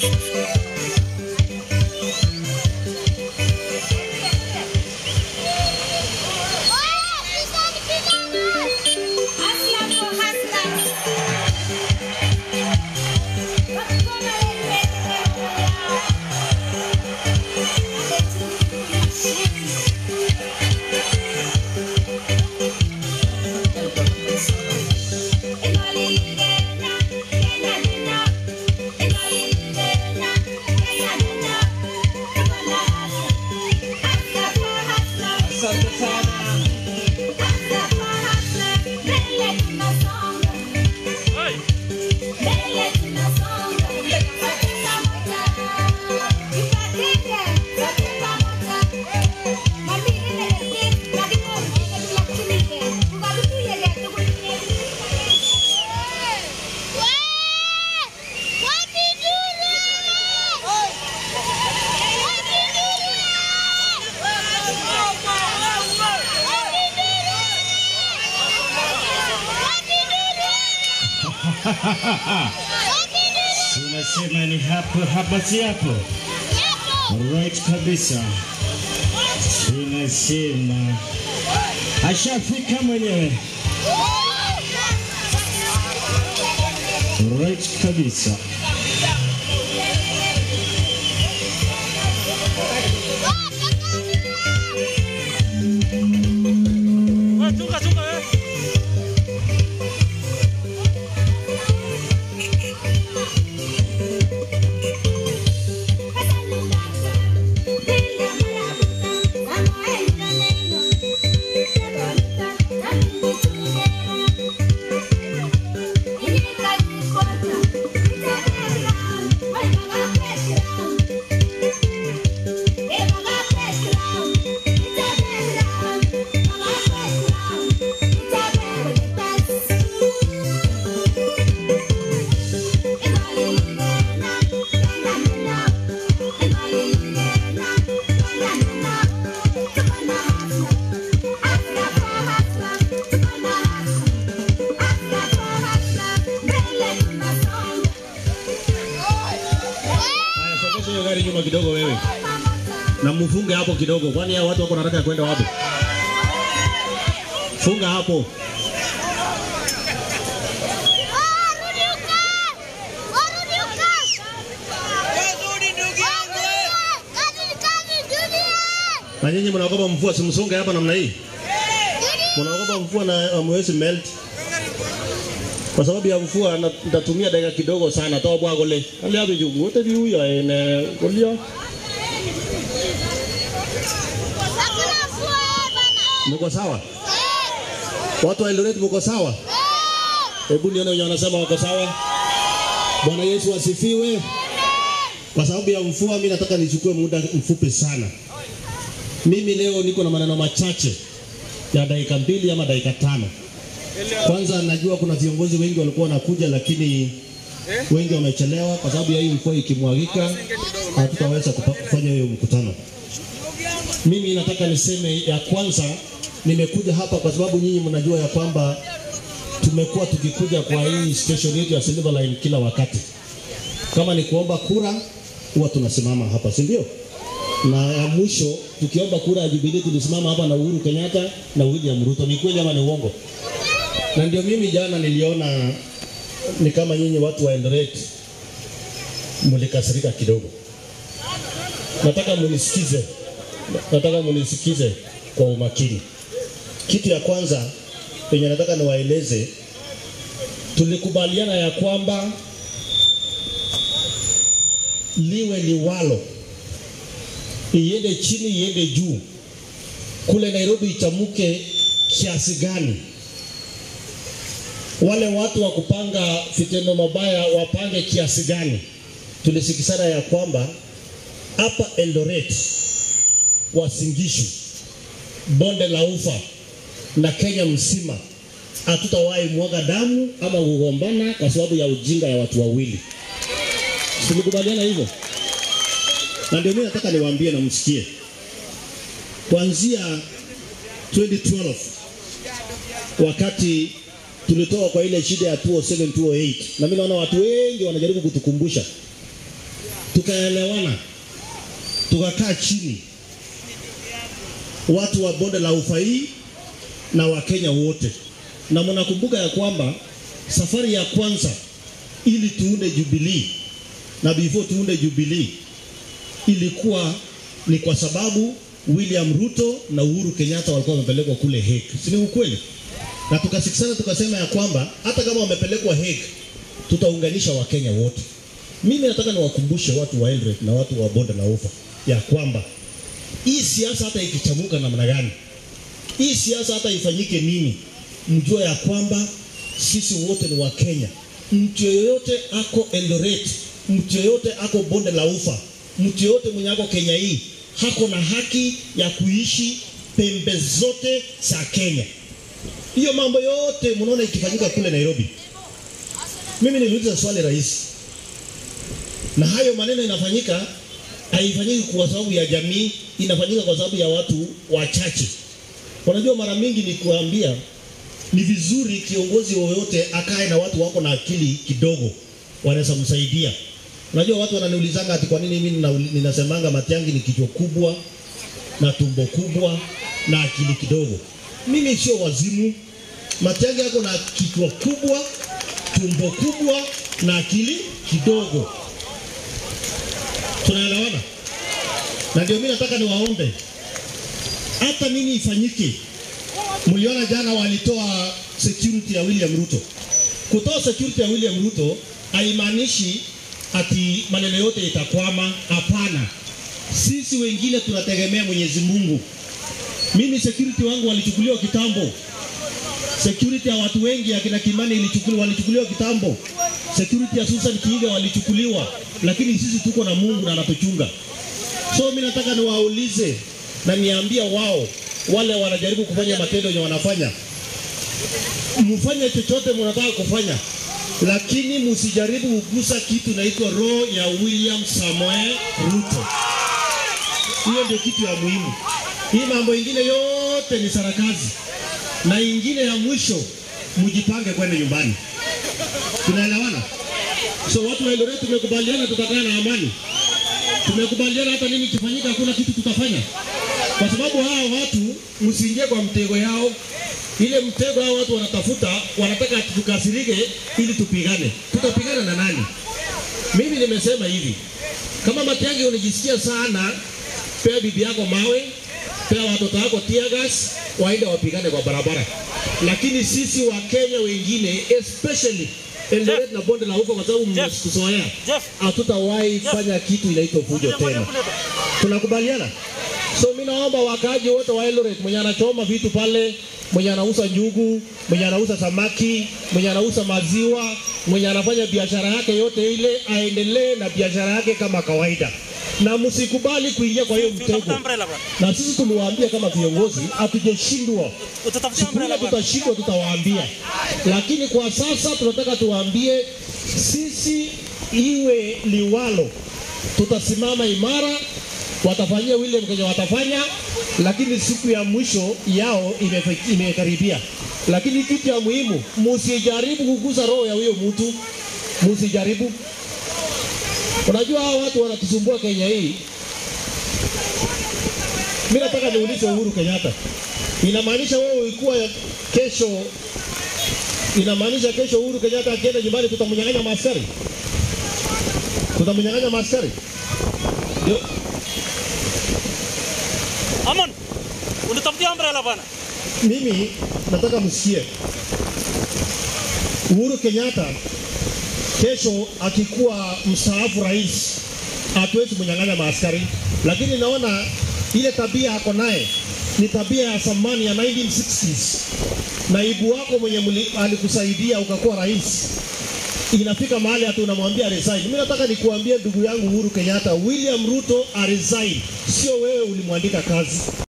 Asante sana. Unasema ni hapo hapa si hapo. Right kabisa. Tunasema ashafika mwenyewe. Right kabisa. Chunga, chunga, eh. Haya, sogeza hiyo gari nyuma kidogo wewe, na mfunge hapo kidogo, kwani hao watu wako nataka kwenda wapi? Funga hapo. Na nyinyi mnaogopa mvua, simsonge hapa namna hii. Mnaogopa mvua na hamwezi melt. Kwa sababu ya mvua na- nitatumia dakika kidogo sana toa bwago le. Ali hapo juu wote viuya ene kulia. Mko sawa? Watu wa Eldoret mko sawa? Hebu nione wenye wanasema wako sawa. Bwana Yesu asifiwe. Kwa sababu ya mvua mimi nataka nichukue muda mfupi sana. Mimi leo niko na maneno machache ya dakika mbili ama dakika tano. Kwanza najua kuna viongozi wengi walikuwa wanakuja, lakini wengi wamechelewa kwa sababu ya hii mvua ikimwagika, hatutaweza kupa- kufanya hiyo mkutano. Mimi nataka niseme ya kwanza, nimekuja hapa kwa sababu nyinyi mnajua ya kwamba tumekuwa tukikuja kwa hii station yetu ya Silver Line kila wakati. Kama ni kuomba kura, huwa tunasimama hapa, si ndio? Na ya mwisho tukiomba kura ya Jubilee tulisimama hapa na Uhuru Kenyatta na William Ruto. Ni kweli ama ni uongo? Na ndio mimi jana niliona ni kama nyinyi watu wa Eldoret mlikasirika kidogo. Nataka munisikize, nataka munisikize kwa umakini. Kitu ya kwanza yenye nataka niwaeleze, tulikubaliana ya kwamba liwe liwalo, iende chini, iende juu, kule Nairobi ichamuke kiasi gani wale watu wa kupanga vitendo mabaya wapange kiasi gani. Tulisikizana ya kwamba hapa Eldoret, Wasingishu, bonde la Ufa na Kenya mzima hatutawahi mwaga damu ama kugombana kwa sababu ya ujinga ya watu wawili. Tulikubaliana hivyo, na ndio mimi nataka niwaambie na msikie, kuanzia 2012 wakati tulitoka kwa ile shida ya 207 208 na mimi naona watu wengi wanajaribu kutukumbusha tukaelewana, tukakaa chini, watu wa bonde la ufa hii na Wakenya wote, na mnakumbuka ya kwamba safari ya kwanza ili tuunde Jubilee na before tuunde Jubilee ilikuwa ni kwa sababu William Ruto na Uhuru Kenyatta walikuwa wamepelekwa kule Hague, si ni ukweli? Na tukasikizana tukasema ya kwamba hata kama wamepelekwa Hague tutaunganisha Wakenya wote. Mimi nataka niwakumbushe watu wa Eldoret na watu wa bonde la ufa ya kwamba hii siasa hata ikichamuka namna gani, hii siasa hata ifanyike nini, mjue ya kwamba sisi wote ni Wakenya. Mtu yoyote ako Eldoret, mtu yoyote ako bonde la ufa, mtu yoyote mwenye ako Kenya hii hako na haki ya kuishi pembe zote za Kenya. Hiyo mambo yote mnaona ikifanyika kule Nairobi. Mimi niliuliza swali rahisi, na hayo maneno inafanyika, haifanyiki kwa sababu ya jamii, inafanyika kwa sababu ya watu wachache. Unajua, mara mingi ni kuambia ni vizuri kiongozi yoyote akae na watu wako na akili kidogo, wanaweza msaidia. Unajua, watu wananiulizanga ati kwa nini mimi nina- ninasemanga Matiang'i ni kichwa kubwa na tumbo kubwa na akili kidogo. Mimi sio wazimu. Matiang'i yako na kichwa kubwa, tumbo kubwa na akili kidogo. Tunaelewana? Na ndio mimi nataka niwaombe, hata nini ifanyike. Mliona jana walitoa security ya William Ruto. Kutoa security ya William Ruto haimaanishi ati maneno yote itakwama. Hapana, sisi wengine tunategemea Mwenyezi Mungu. Mimi security wangu walichukuliwa kitambo. Security ya watu wengi akina Kimani ilichukuliwa, walichukuliwa kitambo. Security ya Susan Kiiga walichukuliwa, lakini sisi tuko na Mungu na anatuchunga. So mimi nataka niwaulize na niambia wao wale wanajaribu kufanya matendo yenye wanafanya, mfanye chochote mnataka kufanya, lakini msijaribu kugusa kitu inaitwa roho ya William Samoei Ruto. Hiyo ndio kitu ya muhimu. Hii mambo ingine yote ni sarakazi, na ingine ya mwisho, mjipange kwenda nyumbani. Tunaelewana? So watu wa Eldoret tumekubaliana tutakaa na amani, tumekubaliana hata nini kifanyika, hakuna kitu tutafanya, kwa sababu hawa watu msiingie kwa mtego yao. Ile mtego hao watu wanatafuta, wanataka ati tukasirike ili tupigane. Tutapigana na nani? Mimi nimesema hivi, kama Matiang'i unajisikia sana, pea bibi yako mawe, pea watoto wako tear gas, waende wapigane kwa barabara. Lakini sisi wa Kenya wengine especially Eldoret na bonde la ufa, kwa sababu mmekuzoea, Jeff. hatutawahi fanya kitu inaitwa fujo tena. Tunakubaliana? So mimi naomba wakaaji wote wa Eldoret, mwenye anachoma vitu pale, mwenye anauza njugu, mwenye anauza samaki, mwenye anauza maziwa, mwenye anafanya biashara yake yote ile, aendelee na biashara yake kama kawaida, na msikubali kuingia kwa hiyo Utafuta mtego. umbrella bwana. Na sisi tuliwaambia kama viongozi, hatujashindwa Utatafutia siku ile umbrella bwana. tutashindwa, tutawaambia, lakini kwa sasa tunataka tuwaambie, sisi iwe liwalo, tutasimama imara. Watafanyia William Kenya watafanya, lakini siku ya mwisho yao imefe- imekaribia. Lakini kitu ya muhimu, msijaribu kugusa roho ya huyo mtu, msijaribu. Unajua hao watu wanatusumbua Kenya hii. Mimi nataka niulize Uhuru Kenyatta, inamaanisha wewe ulikuwa kesho, inamaanisha kesho Uhuru Kenyatta akienda nyumbani tutamnyang'anya maaskari, tutamnyang'anya maaskari? Ndio Amon. Unatafutia umbrella bwana. mimi nataka msikie Uhuru Kenyatta kesho akikuwa mstaafu rais, hatuwezi kunyang'anya maaskari, lakini naona ile tabia ako naye ni tabia ya zamani ya 1960s. Naibu wako mwenye muli, alikusaidia ukakuwa rais, inafika mahali hata unamwambia resign. Mimi nataka nikuambie ndugu yangu Uhuru Kenyatta, William Ruto aresign, sio wewe ulimwandika kazi.